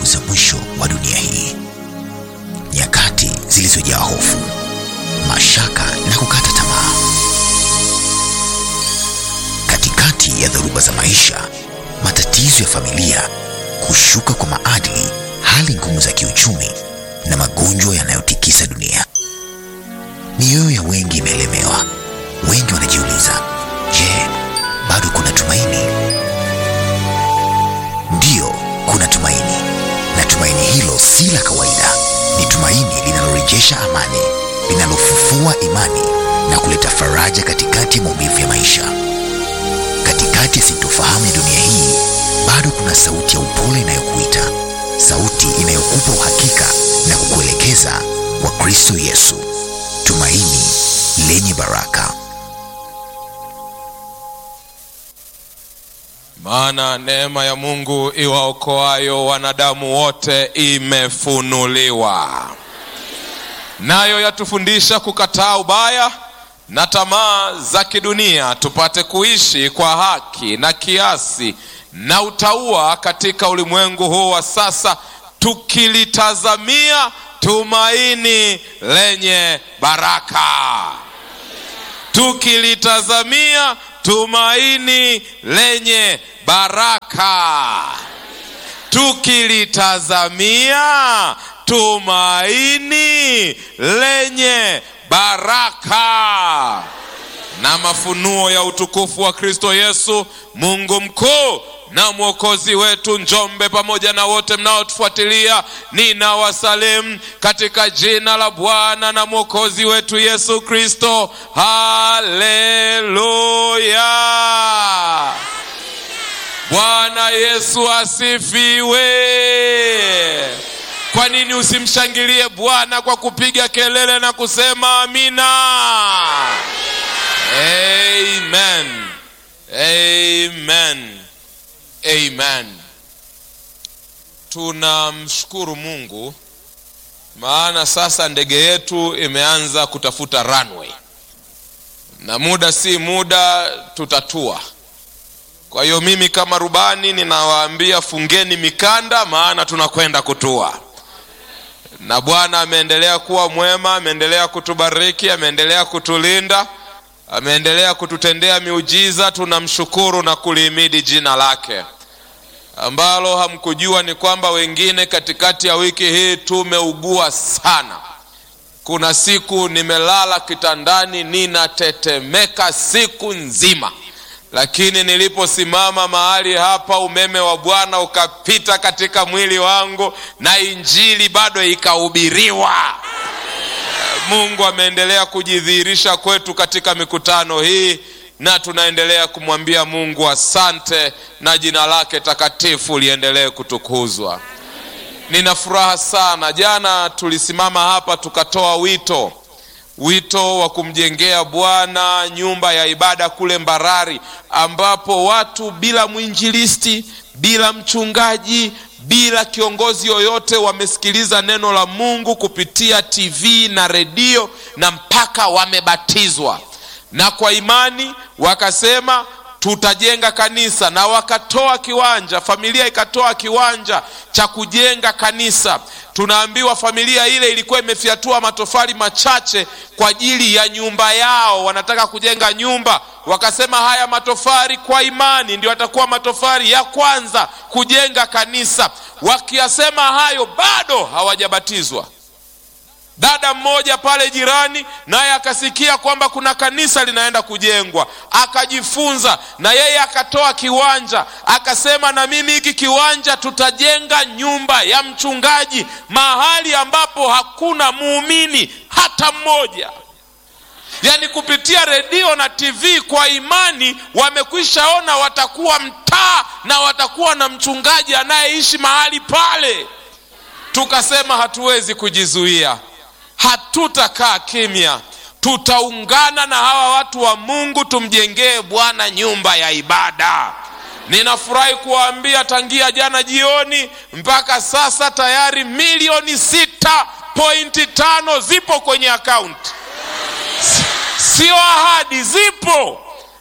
siku za mwisho wa dunia hii, nyakati zilizojaa hofu, mashaka na kukata tamaa. Katikati ya dhoruba za maisha, matatizo ya familia, kushuka kwa maadili, hali ngumu za kiuchumi na magonjwa yanayotikisa dunia, mioyo ya wengi imeelemewa. Wengi wanajiuliza, je, bado kuna tumaini? Ndiyo, kuna tumaini, na tumaini hilo si la kawaida. Ni tumaini linalorejesha amani, linalofufua imani na kuleta faraja katikati ya maumivu ya maisha. Katikati ya sintofahamu ya dunia hii, bado kuna sauti ya upole inayokuita, sauti inayokupa uhakika na kukuelekeza kwa Kristo Yesu, tumaini lenye baraka. Maana neema ya Mungu iwaokoayo wanadamu wote imefunuliwa, nayo yatufundisha kukataa ubaya na tamaa za kidunia, tupate kuishi kwa haki na kiasi na utauwa katika ulimwengu huu wa sasa, tukilitazamia tumaini lenye baraka, tukilitazamia tumaini lenye baraka, tukilitazamia tumaini lenye baraka na mafunuo ya utukufu wa Kristo Yesu, Mungu mkuu na mwokozi wetu. Njombe pamoja na wote mnaotufuatilia, ninawasalimu katika jina la Bwana na mwokozi wetu Yesu Kristo. Haleluya! Bwana Yesu asifiwe. Kwa nini usimshangilie Bwana kwa kupiga kelele na kusema amina? Amen. Amen. Amen. Tunamshukuru Mungu maana sasa ndege yetu imeanza kutafuta runway na muda si muda tutatua. Kwa hiyo mimi kama rubani ninawaambia fungeni mikanda, maana tunakwenda kutua. Na Bwana ameendelea kuwa mwema, ameendelea kutubariki, ameendelea kutulinda, ameendelea kututendea miujiza. Tunamshukuru na kulihimidi jina lake. Ambalo hamkujua ni kwamba wengine katikati ya wiki hii tumeugua sana. Kuna siku nimelala kitandani ninatetemeka siku nzima, lakini niliposimama mahali hapa, umeme wa Bwana ukapita katika mwili wangu na injili bado ikahubiriwa. Mungu ameendelea kujidhihirisha kwetu katika mikutano hii na tunaendelea kumwambia Mungu asante, na jina lake takatifu liendelee kutukuzwa. Nina furaha sana. Jana tulisimama hapa tukatoa wito, wito wa kumjengea Bwana nyumba ya ibada kule Mbarari, ambapo watu bila mwinjilisti, bila mchungaji, bila kiongozi yoyote wamesikiliza neno la Mungu kupitia TV na redio na mpaka wamebatizwa na kwa imani wakasema tutajenga kanisa, na wakatoa kiwanja, familia ikatoa kiwanja cha kujenga kanisa. Tunaambiwa familia ile ilikuwa imefyatua matofali machache kwa ajili ya nyumba yao, wanataka kujenga nyumba. Wakasema haya matofali kwa imani ndio yatakuwa matofali ya kwanza kujenga kanisa. Wakiyasema hayo, bado hawajabatizwa. Dada mmoja pale jirani naye akasikia kwamba kuna kanisa linaenda kujengwa, akajifunza na yeye akatoa kiwanja, akasema na mimi hiki kiwanja tutajenga nyumba ya mchungaji mahali ambapo hakuna muumini hata mmoja. Yaani kupitia redio na TV kwa imani wamekwishaona watakuwa mtaa na watakuwa na mchungaji anayeishi mahali pale. Tukasema hatuwezi kujizuia hatutakaa kimya, tutaungana na hawa watu wa Mungu tumjengee Bwana nyumba ya ibada. Ninafurahi kuwaambia tangia jana jioni mpaka sasa tayari milioni sita pointi tano zipo kwenye akaunti, sio ahadi, zipo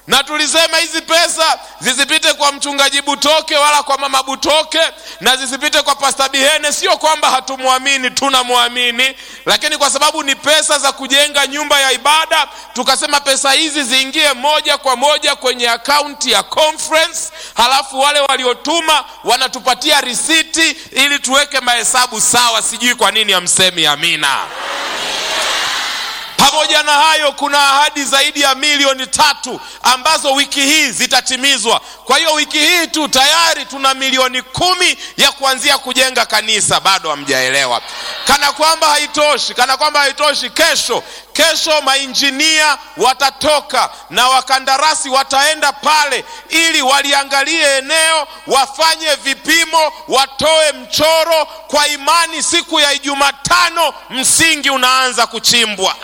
na tulisema hizi pesa zisipite kwa mchungaji Butoke wala kwa mama Butoke na zisipite kwa Pasta Bihene. Sio kwamba hatumwamini, tunamwamini, lakini kwa sababu ni pesa za kujenga nyumba ya ibada, tukasema pesa hizi ziingie moja kwa moja kwenye akaunti ya conference, halafu wale waliotuma wanatupatia risiti ili tuweke mahesabu sawa. Sijui kwa nini hamsemi amina. Pamoja na hayo, kuna ahadi zaidi ya milioni tatu ambazo wiki hii zitatimizwa. Kwa hiyo wiki hii tu tayari tuna milioni kumi ya kuanzia kujenga kanisa. Bado hamjaelewa? Kana kwamba haitoshi, kana kwamba haitoshi, kesho kesho mainjinia watatoka na wakandarasi wataenda pale ili waliangalie eneo, wafanye vipimo, watoe mchoro. Kwa imani, siku ya Ijumatano msingi unaanza kuchimbwa.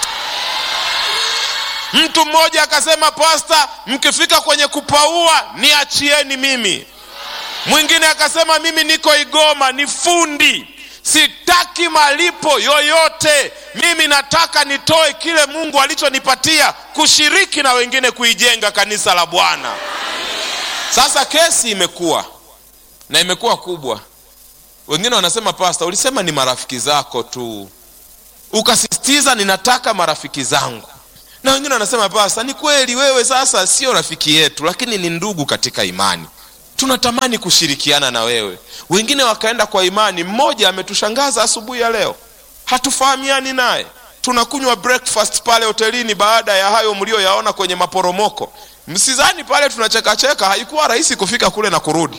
Mtu mmoja akasema, Pasta, mkifika kwenye kupaua niachieni mimi. Mwingine akasema, mimi niko Igoma, ni fundi, sitaki malipo yoyote, mimi nataka nitoe kile Mungu alichonipatia kushiriki na wengine kuijenga kanisa la Bwana. Sasa kesi imekuwa na imekuwa kubwa. Wengine wanasema, Pasta, ulisema ni marafiki zako tu, ukasisitiza ninataka marafiki zangu na wengine wanasema pasta, ni kweli wewe sasa sio rafiki yetu, lakini ni ndugu katika imani, tunatamani kushirikiana na wewe. Wengine wakaenda kwa imani. Mmoja ametushangaza asubuhi ya leo, hatufahamiani naye, tunakunywa breakfast pale hotelini baada ya hayo mlioyaona kwenye maporomoko. Msizani pale tunachekacheka, haikuwa rahisi kufika kule na kurudi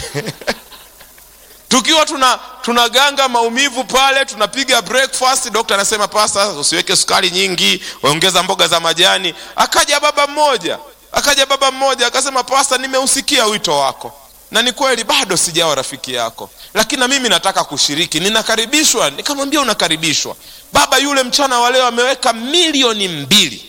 tukiwa tuna tunaganga maumivu pale, tunapiga breakfast. Dokta anasema pasta, usiweke sukari nyingi, ongeza mboga za majani. Akaja baba mmoja, akaja baba mmoja akasema, pasta, nimeusikia wito wako na ni kweli bado sijawa rafiki yako, lakini na mimi nataka kushiriki, ninakaribishwa. Nikamwambia unakaribishwa. Baba yule mchana wa leo ameweka milioni mbili.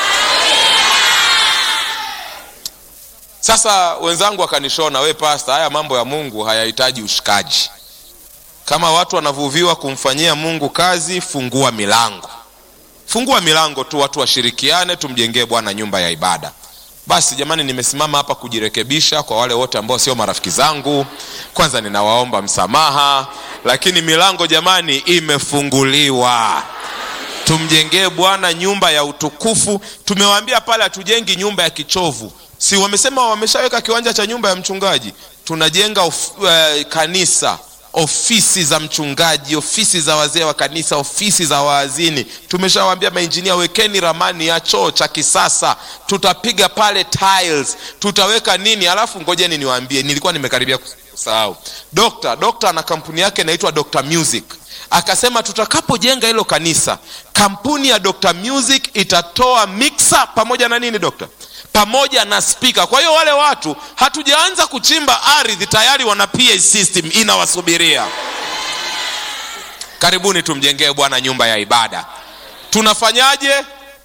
Sasa wenzangu wakanishona, we pasta, haya mambo ya Mungu hayahitaji ushikaji. Kama watu wanavuviwa kumfanyia Mungu kazi, fungua milango, fungua milango tu, watu washirikiane, tumjengee Bwana nyumba ya ibada. Basi jamani, nimesimama hapa kujirekebisha kwa wale wote ambao sio marafiki zangu. Kwanza ninawaomba msamaha, lakini milango jamani imefunguliwa. Tumjengee Bwana nyumba ya utukufu. Tumewaambia pale hatujengi nyumba ya kichovu si wamesema wameshaweka kiwanja cha nyumba ya mchungaji. Tunajenga of, uh, kanisa, ofisi za mchungaji, ofisi za wazee wa kanisa, ofisi za waazini. Tumeshawaambia mainjinia, wekeni ramani ya choo cha kisasa, tutapiga pale tiles, tutaweka nini. Alafu ngojeni niwaambie, nilikuwa nimekaribia kusahau. Dokta dokta ana kampuni yake inaitwa Dr Music akasema tutakapojenga hilo kanisa, kampuni ya Dr Music itatoa mixer pamoja na nini dokta pamoja na spika. Kwa hiyo wale watu hatujaanza kuchimba ardhi, tayari wana PA system inawasubiria. Karibuni tumjengee Bwana nyumba ya ibada. Tunafanyaje?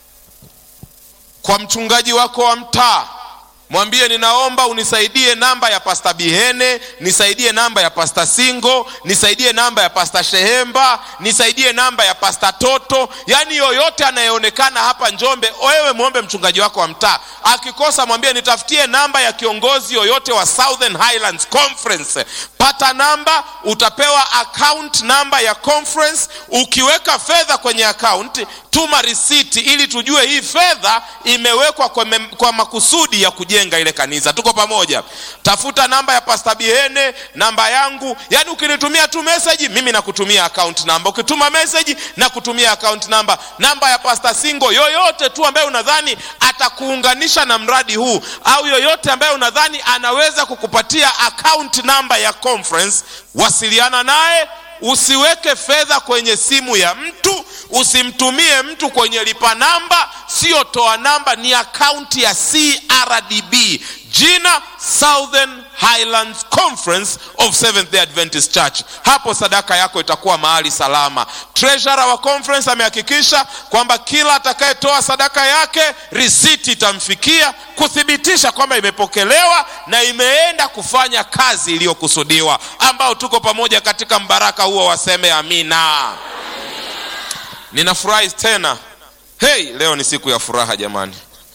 Kwa mchungaji wako wa mtaa mwambie ninaomba unisaidie namba ya pasta Bihene, nisaidie namba ya pasta Singo, nisaidie namba ya pasta Shehemba, nisaidie namba ya pasta Toto. Yaani yoyote anayeonekana hapa Njombe, wewe mwombe mchungaji wako wa mtaa. Akikosa mwambie nitafutie namba ya kiongozi yoyote wa Southern Highlands Conference. Pata namba, utapewa account namba ya conference. Ukiweka fedha kwenye account, tuma risiti ili tujue hii fedha imewekwa kwa, mem, kwa makusudi ya kujenga ile kanisa. Tuko pamoja? Tafuta namba ya Pastor Bihene, namba yangu. Yaani ukinitumia tu message, mimi nakutumia account namba. Ukituma message na kutumia account namba, namba ya Pastor Singo, yoyote tu ambaye unadhani atakuunganisha na mradi huu au yoyote ambaye unadhani anaweza kukupatia account namba ya conference, wasiliana naye. Usiweke fedha kwenye simu ya mtu, usimtumie mtu kwenye lipa namba, sio toa namba, ni akaunti ya CRDB, jina Southern Highlands Conference of Seventh Day Adventist Church. Hapo sadaka yako itakuwa mahali salama. Treasurer wa conference amehakikisha kwamba kila atakayetoa sadaka yake risiti itamfikia kuthibitisha kwamba imepokelewa na imeenda kufanya kazi iliyokusudiwa. Ambao tuko pamoja katika mbaraka huo, waseme amina. Ninafurahi tena. Hey, leo ni siku ya furaha jamani.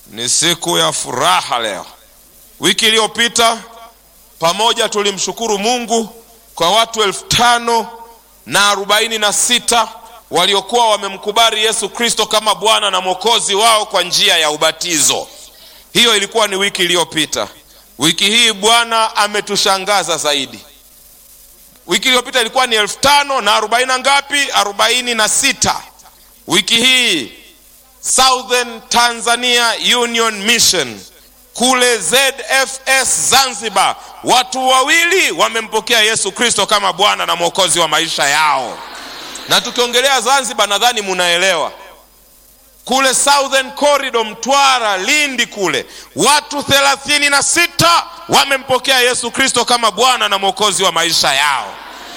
Ni siku ya furaha leo. Wiki iliyopita pamoja tulimshukuru Mungu kwa watu elfu tano na arobaini na sita waliokuwa wamemkubali Yesu Kristo kama Bwana na Mwokozi wao kwa njia ya ubatizo. Hiyo ilikuwa ni wiki iliyopita. Wiki hii Bwana ametushangaza zaidi. Wiki iliyopita ilikuwa ni elfu tano na arobaini na ngapi? arobaini na sita. Wiki hii Southern Tanzania Union Mission kule ZFS Zanzibar, watu wawili wamempokea Yesu Kristo kama Bwana na Mwokozi wa maisha yao. Na tukiongelea Zanzibar, nadhani munaelewa kule Southern Corridor, Mtwara, Lindi kule watu thelathini na sita wamempokea Yesu Kristo kama Bwana na Mwokozi wa maisha yao.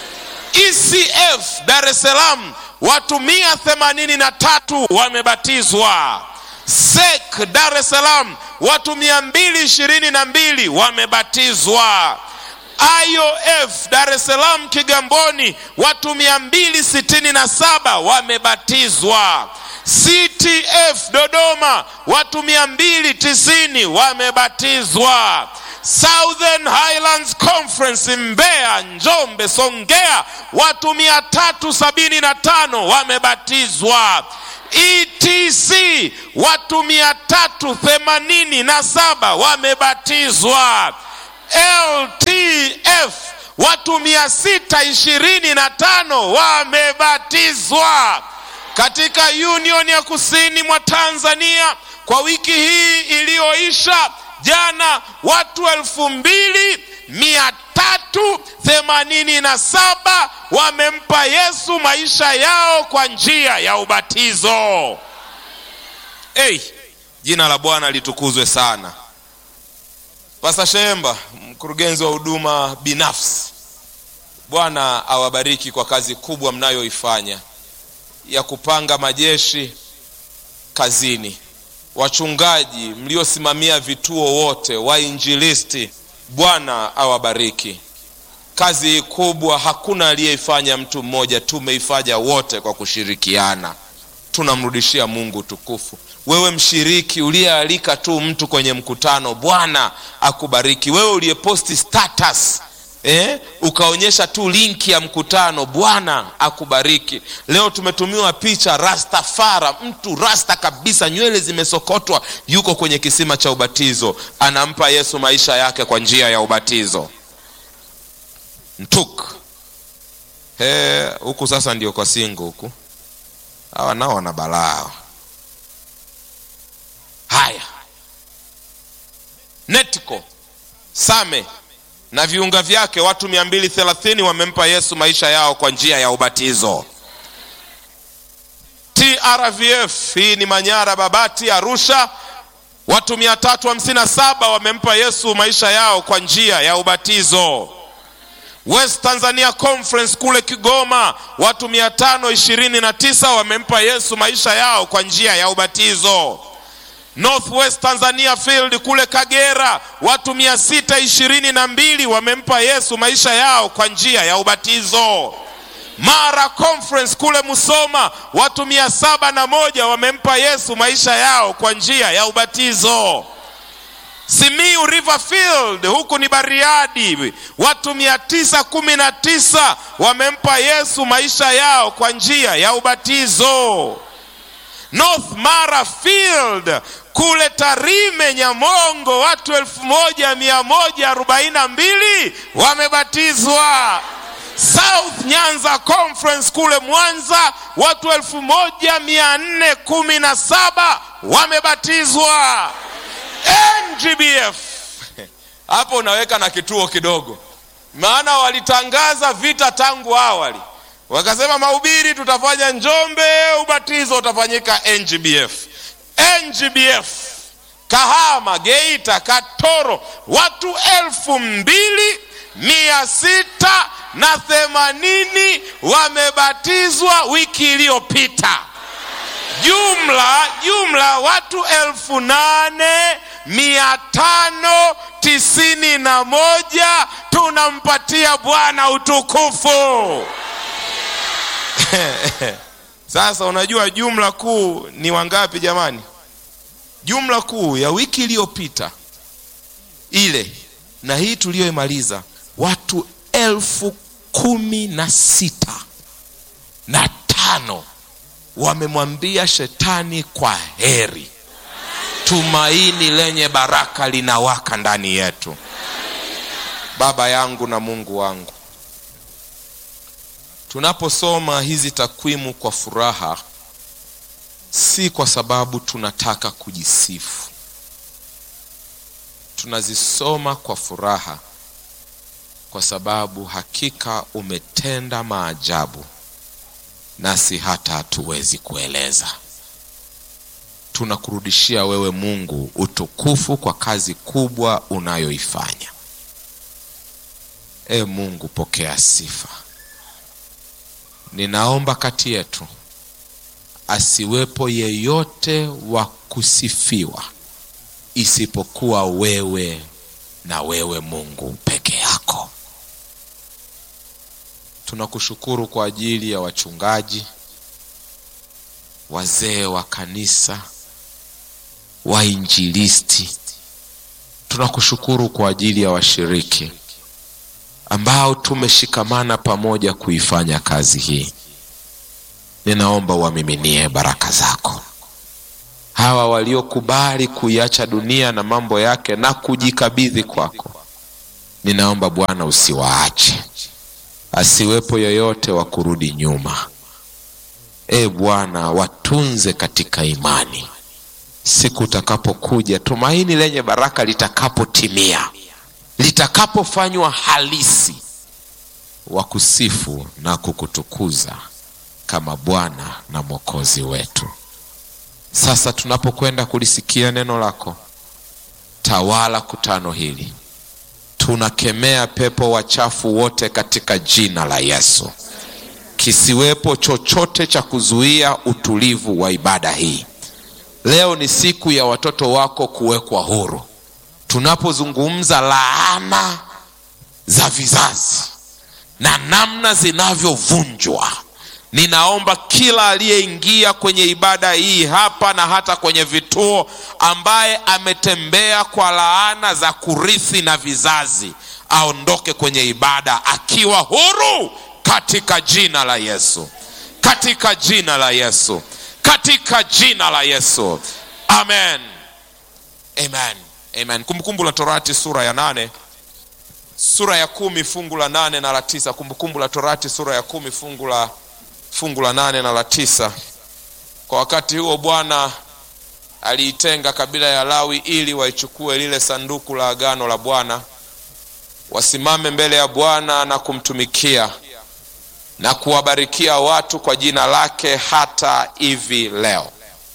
ECF Dar es Salaam watu mia themanini na tatu wamebatizwa. SEK Dar es Salaam watu mia mbili ishirini na mbili wamebatizwa. IOF Dar es Salaam Kigamboni watu mia mbili sitini na saba wamebatizwa. CTF Dodoma watu mia mbili tisini wamebatizwa. Southern Highlands Conference Mbeya, Njombe, Songea watu mia tatu sabini na tano wamebatizwa. ETC watu mia tatu themanini na saba wamebatizwa. LTF watu mia sita ishirini na tano wamebatizwa katika Union ya kusini mwa Tanzania. Kwa wiki hii iliyoisha jana, watu elfu mbili mia tatu themanini na saba wamempa Yesu maisha yao kwa njia ya ubatizo. Hey, jina la Bwana litukuzwe sana. Pasa Shemba, mkurugenzi wa huduma binafsi, Bwana awabariki kwa kazi kubwa mnayoifanya ya kupanga majeshi kazini, wachungaji mliosimamia vituo wote, wainjilisti, Bwana awabariki. Kazi hii kubwa hakuna aliyeifanya mtu mmoja, tumeifanya wote kwa kushirikiana. Tunamrudishia Mungu tukufu. Wewe mshiriki uliyealika tu mtu kwenye mkutano, Bwana akubariki. Wewe uliyeposti status eh, ukaonyesha tu linki ya mkutano, Bwana akubariki. Leo tumetumiwa picha Rastafara, mtu rasta kabisa, nywele zimesokotwa, yuko kwenye kisima cha ubatizo, anampa Yesu maisha yake kwa njia ya ubatizo. Ntuk he, huku sasa ndio kwa singo huku, hawa nao wana balaa. Haya, Netco Same na viunga vyake watu mia mbili thelathini wamempa Yesu maisha yao kwa njia ya ubatizo. TRVF hii ni Manyara, Babati, Arusha, watu mia tatu hamsini na saba wamempa Yesu maisha yao kwa njia ya ubatizo. West Tanzania Conference kule Kigoma, watu mia tano ishirini na tisa wamempa Yesu maisha yao kwa njia ya ubatizo. Northwest Tanzania Field kule Kagera watu mia sita ishirini na mbili wamempa Yesu maisha yao kwa njia ya ubatizo. Mara Conference kule Musoma watu mia saba na moja wamempa Yesu maisha yao kwa njia ya ubatizo. Simiu Riverfield huku ni Bariadi watu mia tisa kumi na tisa wamempa Yesu maisha yao kwa njia ya ubatizo. North Mara Field kule Tarime Nyamongo watu elfu moja mia moja arobaini na mbili wamebatizwa. South Nyanza Conference kule Mwanza watu elfu moja mia nne kumi na saba wamebatizwa. NGBF hapo unaweka na kituo kidogo, maana walitangaza vita tangu awali wakasema mahubiri tutafanya Njombe, ubatizo utafanyika NGBF. NGBF Kahama, Geita, Katoro watu elfu mbili mia sita na themanini wamebatizwa wiki iliyopita. Jumla jumla watu elfu nane mia tano tisini na moja tunampatia Bwana utukufu. Sasa unajua jumla kuu ni wangapi jamani? jumla kuu ya wiki iliyopita ile na hii tuliyoimaliza watu elfu kumi na sita na tano wamemwambia shetani kwa heri tumaini lenye baraka linawaka ndani yetu baba yangu na mungu wangu tunaposoma hizi takwimu kwa furaha si kwa sababu tunataka kujisifu tunazisoma kwa furaha kwa sababu hakika umetenda maajabu nasi hata hatuwezi kueleza tunakurudishia wewe mungu utukufu kwa kazi kubwa unayoifanya e mungu pokea sifa ninaomba kati yetu asiwepo yeyote wa kusifiwa isipokuwa wewe na wewe mungu peke yako tunakushukuru kwa ajili ya wachungaji wazee wa kanisa wainjilisti tunakushukuru kwa ajili ya washiriki ambao tumeshikamana pamoja kuifanya kazi hii ninaomba uwamiminie baraka zako hawa waliokubali kuiacha dunia na mambo yake na kujikabidhi kwako ninaomba bwana usiwaache asiwepo yoyote wa kurudi nyuma e bwana watunze katika imani siku utakapokuja tumaini lenye baraka litakapotimia litakapofanywa halisi wa kusifu na kukutukuza kama bwana na mwokozi wetu sasa tunapokwenda kulisikia neno lako tawala kutano hili tunakemea pepo wachafu wote katika jina la yesu kisiwepo chochote cha kuzuia utulivu wa ibada hii leo ni siku ya watoto wako kuwekwa huru tunapozungumza laana za vizazi na namna zinavyovunjwa ninaomba kila aliyeingia kwenye ibada hii hapa na hata kwenye vituo ambaye ametembea kwa laana za kurithi na vizazi aondoke kwenye ibada akiwa huru katika jina la yesu katika jina la yesu katika jina la yesu amen amen amen kumbukumbu la torati sura ya nane sura ya kumi fungu la nane na la tisa kumbukumbu la torati sura ya kumi fungu la fungu la nane na la tisa kwa wakati huo bwana aliitenga kabila ya lawi ili waichukue lile sanduku la agano la bwana wasimame mbele ya bwana na kumtumikia na kuwabarikia watu kwa jina lake hata hivi leo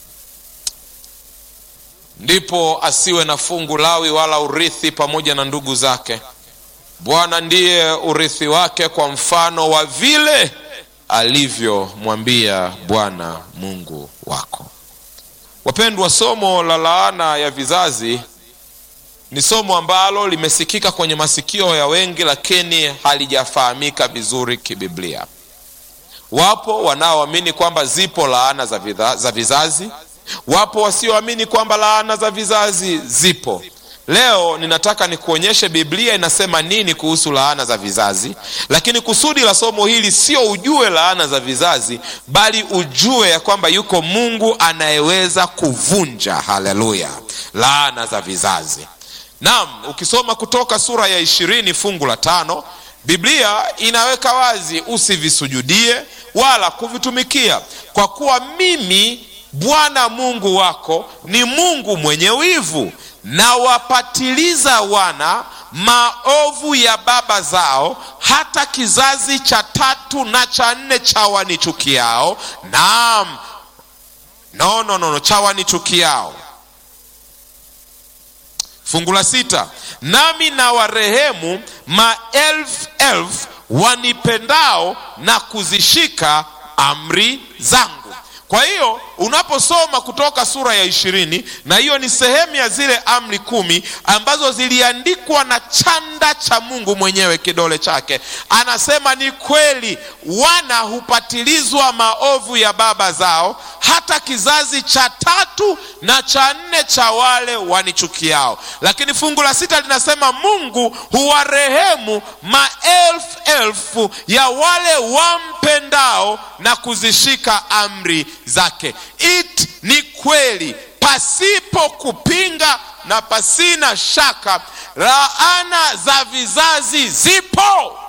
ndipo asiwe na fungu lawi wala urithi pamoja na ndugu zake bwana ndiye urithi wake kwa mfano wa vile alivyomwambia bwana mungu wako wapendwa somo la laana ya vizazi ni somo ambalo limesikika kwenye masikio ya wengi lakini halijafahamika vizuri kibiblia wapo wanaoamini kwamba zipo laana za, vidha, za vizazi wapo wasioamini kwamba laana za vizazi zipo leo ninataka nikuonyeshe biblia inasema nini kuhusu laana za vizazi lakini kusudi la somo hili sio ujue laana za vizazi bali ujue ya kwamba yuko mungu anayeweza kuvunja haleluya laana za vizazi naam ukisoma kutoka sura ya ishirini fungu la tano biblia inaweka wazi usivisujudie wala kuvitumikia kwa kuwa mimi bwana mungu wako ni mungu mwenye wivu na wapatiliza wana maovu ya baba zao hata kizazi cha tatu na cha nne cha wanichukiao naam no, no, no, no cha wanichukiao fungu la sita nami na warehemu maelfu elfu wanipendao na kuzishika amri zangu kwa hiyo unaposoma kutoka sura ya ishirini na hiyo ni sehemu ya zile amri kumi ambazo ziliandikwa na chanda cha mungu mwenyewe kidole chake anasema ni kweli wana hupatilizwa maovu ya baba zao hata kizazi cha tatu na cha nne cha wale wanichukiao lakini fungu la sita linasema mungu huwarehemu maelfu elfu ya wale wampendao na kuzishika amri zake it ni kweli pasipo kupinga na pasina shaka laana za vizazi zipo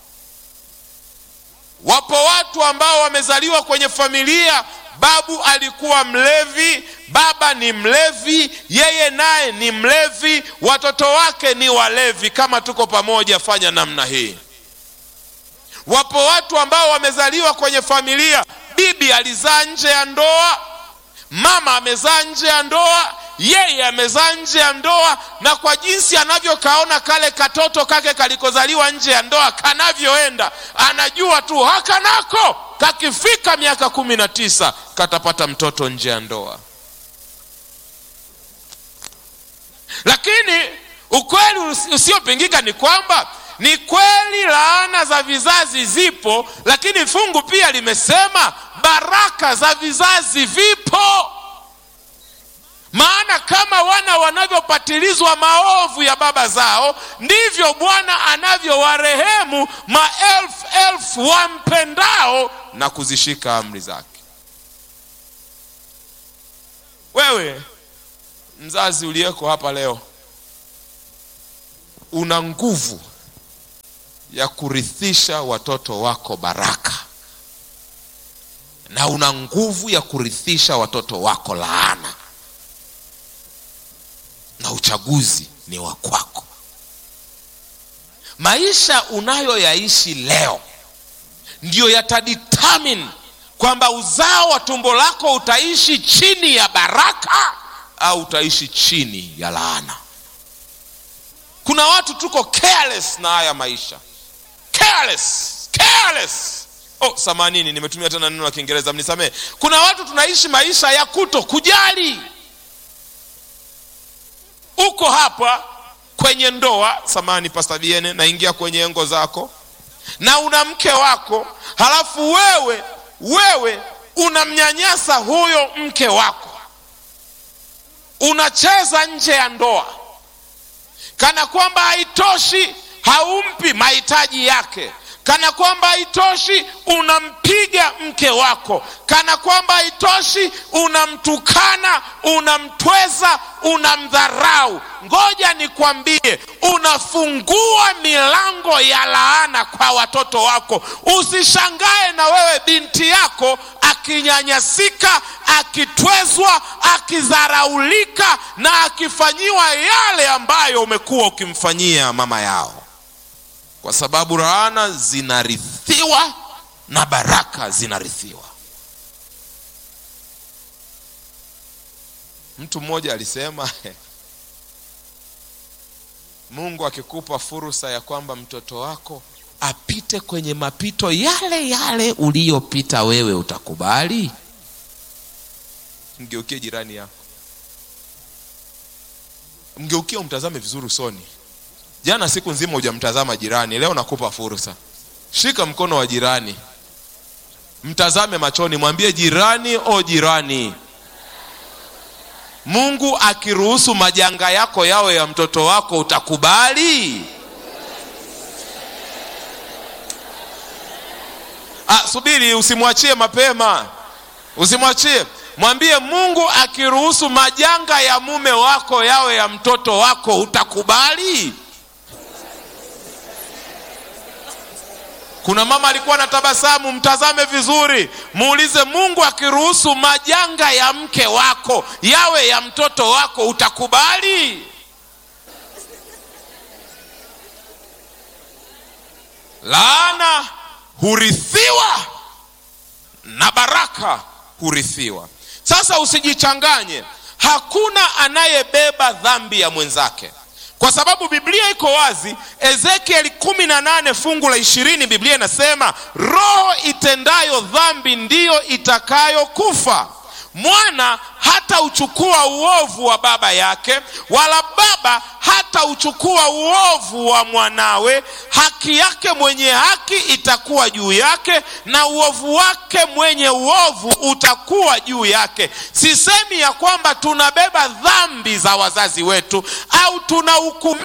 wapo watu ambao wamezaliwa kwenye familia babu alikuwa mlevi baba ni mlevi yeye naye ni mlevi watoto wake ni walevi kama tuko pamoja fanya namna hii wapo watu ambao wamezaliwa kwenye familia bibi alizaa nje ya ndoa mama amezaa nje ya ndoa yeye amezaa nje ya ndoa na kwa jinsi anavyokaona kale katoto kake kalikozaliwa nje ya ndoa kanavyoenda anajua tu hakanako kakifika miaka kumi na tisa katapata mtoto nje ya ndoa lakini ukweli usiopingika ni kwamba ni kweli laana za vizazi zipo lakini fungu pia limesema baraka za vizazi vipo maana kama wana wanavyopatilizwa maovu ya baba zao ndivyo bwana anavyowarehemu maelfu elfu wampendao na kuzishika amri zake wewe mzazi uliyeko hapa leo una nguvu ya kurithisha watoto wako baraka na una nguvu ya kurithisha watoto wako laana na uchaguzi ni wa kwako maisha unayoyaishi leo ndiyo yatadetermine kwamba uzao wa tumbo lako utaishi chini ya baraka au utaishi chini ya laana kuna watu tuko careless na haya maisha careless careless oh samanini nimetumia tena neno la kiingereza mnisamee kuna watu tunaishi maisha ya kuto kujali uko hapa kwenye ndoa samani pastaviene naingia kwenye engo zako na una mke wako halafu wewe wewe unamnyanyasa huyo mke wako unacheza nje ya ndoa kana kwamba haitoshi haumpi mahitaji yake kana kwamba haitoshi unampiga mke wako kana kwamba haitoshi unamtukana unamtweza unamdharau ngoja nikwambie unafungua milango ya laana kwa watoto wako usishangae na wewe binti yako akinyanyasika akitwezwa akidharaulika na akifanyiwa yale ambayo umekuwa ukimfanyia mama yao kwa sababu laana zinarithiwa na baraka zinarithiwa mtu mmoja alisema mungu akikupa fursa ya kwamba mtoto wako apite kwenye mapito yale yale uliyopita wewe utakubali mgeukie jirani yako mgeukie umtazame vizuri usoni jana siku nzima hujamtazama jirani leo nakupa fursa shika mkono wa jirani mtazame machoni mwambie jirani o jirani mungu akiruhusu majanga yako yawe ya mtoto wako utakubali ah, subiri usimwachie mapema usimwachie mwambie mungu akiruhusu majanga ya mume wako yawe ya mtoto wako utakubali kuna mama alikuwa na tabasamu mtazame vizuri muulize mungu akiruhusu majanga ya mke wako yawe ya mtoto wako utakubali laana hurithiwa na baraka hurithiwa sasa usijichanganye hakuna anayebeba dhambi ya mwenzake kwa sababu biblia iko wazi ezekieli kumi na nane fungu la ishirini biblia inasema roho itendayo dhambi ndiyo itakayokufa mwana hata uchukua uovu wa baba yake wala baba hata uchukua uovu wa mwanawe haki yake mwenye haki itakuwa juu yake na uovu wake mwenye uovu utakuwa juu yake sisemi ya kwamba tunabeba dhambi za wazazi wetu au tuna hukumu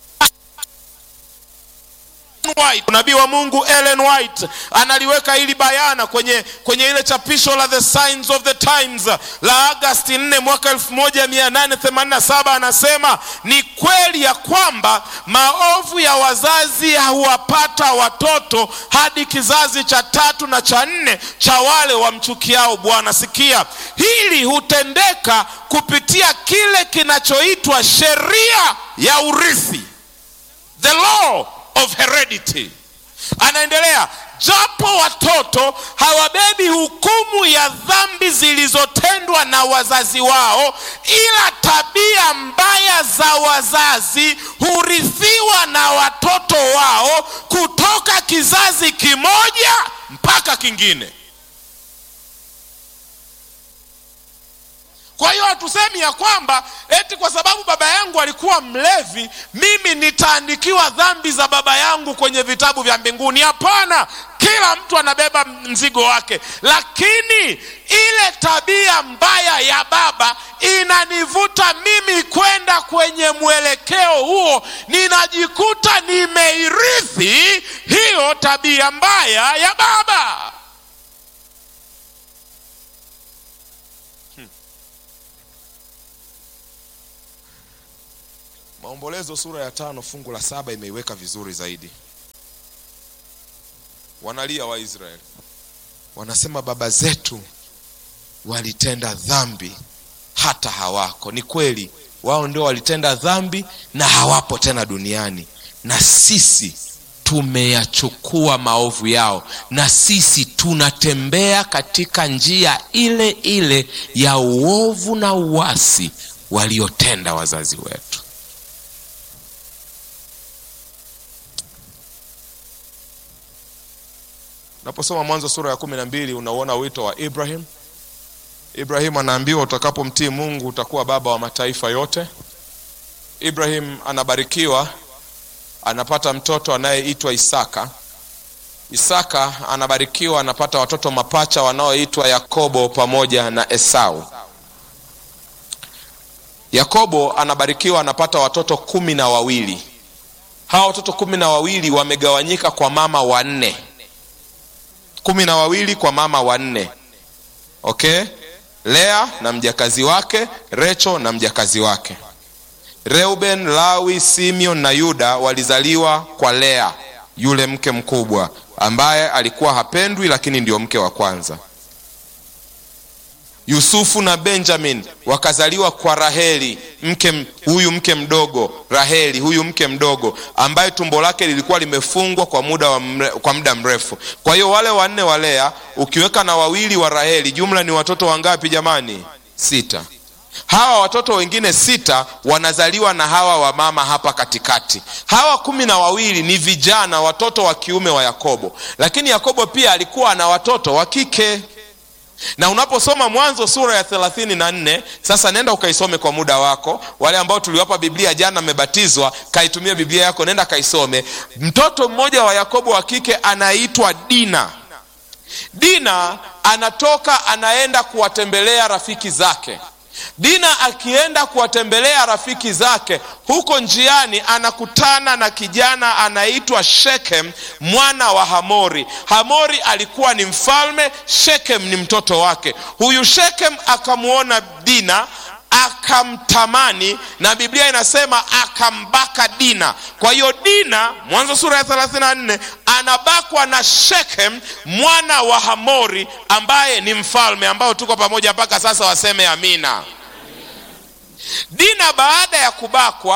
White, nabii wa Mungu Ellen White analiweka hili bayana kwenye, kwenye ile chapisho la The Signs of the Times la Agasti 4 mwaka 1887 anasema ni kweli ya kwamba maovu ya wazazi huwapata watoto hadi kizazi cha tatu na cha nne cha wale wamchukiao Bwana. Sikia, hili hutendeka kupitia kile kinachoitwa sheria ya urithi, the law of heredity. Anaendelea, japo watoto hawabebi hukumu ya dhambi zilizotendwa na wazazi wao, ila tabia mbaya za wazazi hurithiwa na watoto wao kutoka kizazi kimoja mpaka kingine. Kwa hiyo hatusemi ya kwamba eti kwa sababu baba yangu alikuwa mlevi, mimi nitaandikiwa dhambi za baba yangu kwenye vitabu vya mbinguni. Hapana, kila mtu anabeba mzigo wake, lakini ile tabia mbaya ya baba inanivuta mimi kwenda kwenye mwelekeo huo, ninajikuta nimeirithi hiyo tabia mbaya ya baba. Maombolezo sura ya tano fungu la saba imeiweka vizuri zaidi. Wanalia Waisraeli, wanasema baba zetu walitenda dhambi hata hawako. Ni kweli, wao ndio walitenda dhambi na hawapo tena duniani, na sisi tumeyachukua maovu yao, na sisi tunatembea katika njia ile ile ya uovu na uasi waliotenda wazazi wetu. Unaposoma Mwanzo sura ya kumi na mbili unauona wito wa Ibrahim. Ibrahim anaambiwa utakapomtii Mungu utakuwa baba wa mataifa yote. Ibrahim anabarikiwa, anapata mtoto anayeitwa Isaka. Isaka anabarikiwa, anapata watoto mapacha wanaoitwa Yakobo pamoja na Esau. Yakobo anabarikiwa, anapata watoto kumi na wawili. Hawa watoto kumi na wawili wamegawanyika kwa mama wanne kumi na wawili kwa mama wanne. Okay, Lea na mjakazi wake, Recho na mjakazi wake. Reuben, Lawi, Simeon na Yuda walizaliwa kwa Lea, yule mke mkubwa ambaye alikuwa hapendwi, lakini ndio mke wa kwanza. Yusufu na Benjamin wakazaliwa kwa Raheli, mke huyu mke mdogo Raheli, huyu mke mdogo ambaye tumbo lake lilikuwa limefungwa kwa muda wa mre, kwa muda mrefu. Kwa hiyo wale wanne wa Lea ukiweka na wawili wa Raheli, jumla ni watoto wangapi jamani? Sita. Hawa watoto wengine sita wanazaliwa na hawa wa mama hapa katikati. Hawa kumi na wawili ni vijana, watoto wa kiume wa Yakobo, lakini Yakobo pia alikuwa na watoto wa kike na unaposoma Mwanzo sura ya thelathini na nne sasa nenda ukaisome kwa muda wako. Wale ambao tuliwapa Biblia jana mmebatizwa, kaitumia Biblia yako, nenda kaisome. Mtoto mmoja wa Yakobo wa kike anaitwa Dina. Dina anatoka anaenda kuwatembelea rafiki zake. Dina akienda kuwatembelea rafiki zake, huko njiani anakutana na kijana anaitwa Shekem mwana wa Hamori. Hamori alikuwa ni mfalme, Shekem ni mtoto wake. Huyu Shekem akamwona Dina akamtamani na Biblia inasema akambaka Dina. Kwa hiyo Dina, Mwanzo sura ya 34, anabakwa na Shekem mwana wa Hamori ambaye ni mfalme, ambao tuko pamoja mpaka sasa, waseme amina. Dina baada ya kubakwa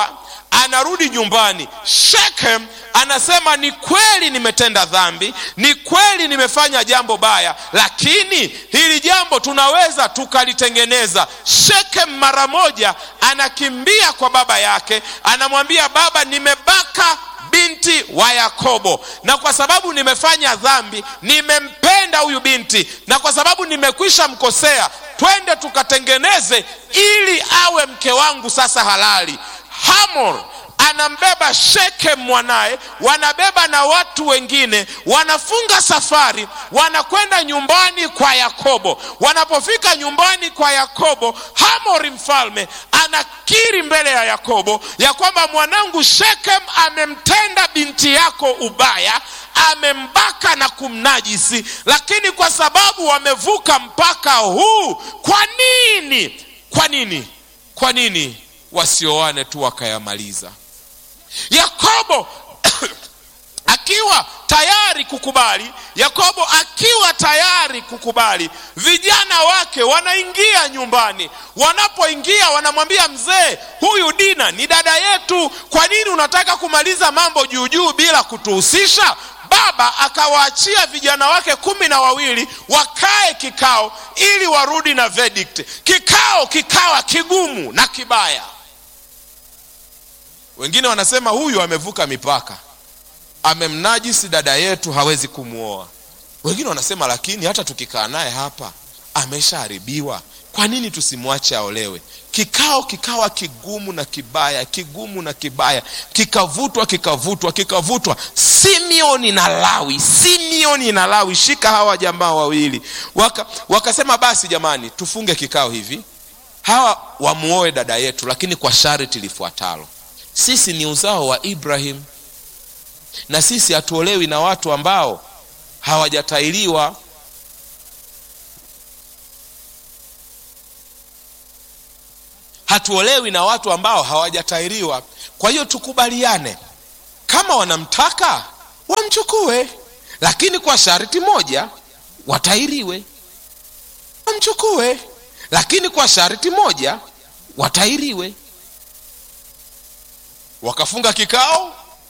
anarudi nyumbani shekhem anasema ni kweli nimetenda dhambi ni kweli nimefanya jambo baya lakini hili jambo tunaweza tukalitengeneza shekhem mara moja anakimbia kwa baba yake anamwambia baba nimebaka binti wa yakobo na kwa sababu nimefanya dhambi nimempenda huyu binti na kwa sababu nimekwisha mkosea twende tukatengeneze ili awe mke wangu sasa halali hamor anambeba shekem mwanaye wanabeba na watu wengine wanafunga safari wanakwenda nyumbani kwa yakobo wanapofika nyumbani kwa yakobo hamori mfalme anakiri mbele ya yakobo ya kwamba mwanangu shekem amemtenda binti yako ubaya amembaka na kumnajisi lakini kwa sababu wamevuka mpaka huu kwa nini kwa nini kwa nini wasioane tu wakayamaliza yakobo akiwa tayari kukubali yakobo akiwa tayari kukubali vijana wake wanaingia nyumbani wanapoingia wanamwambia mzee huyu dina ni dada yetu kwa nini unataka kumaliza mambo juujuu bila kutuhusisha baba akawaachia vijana wake kumi na wawili wakae kikao ili warudi na verdict kikao kikawa kigumu na kibaya wengine wanasema huyu amevuka mipaka amemnajisi dada yetu hawezi kumwoa wengine wanasema lakini hata tukikaa naye hapa ameshaharibiwa kwa nini tusimwache aolewe kikao kikawa kigumu na kibaya kigumu na kibaya kikavutwa kikavutwa kikavutwa simeoni na lawi simeoni na lawi shika hawa jamaa wawili Waka, wakasema basi jamani tufunge kikao hivi hawa wamuoe dada yetu lakini kwa sharti lifuatalo sisi ni uzao wa ibrahim na sisi hatuolewi na watu ambao hawajatailiwa hatuolewi na watu ambao hawajatairiwa kwa hiyo tukubaliane kama wanamtaka wamchukue lakini kwa sharti moja watairiwe wamchukue lakini kwa sharti moja watairiwe wakafunga kikao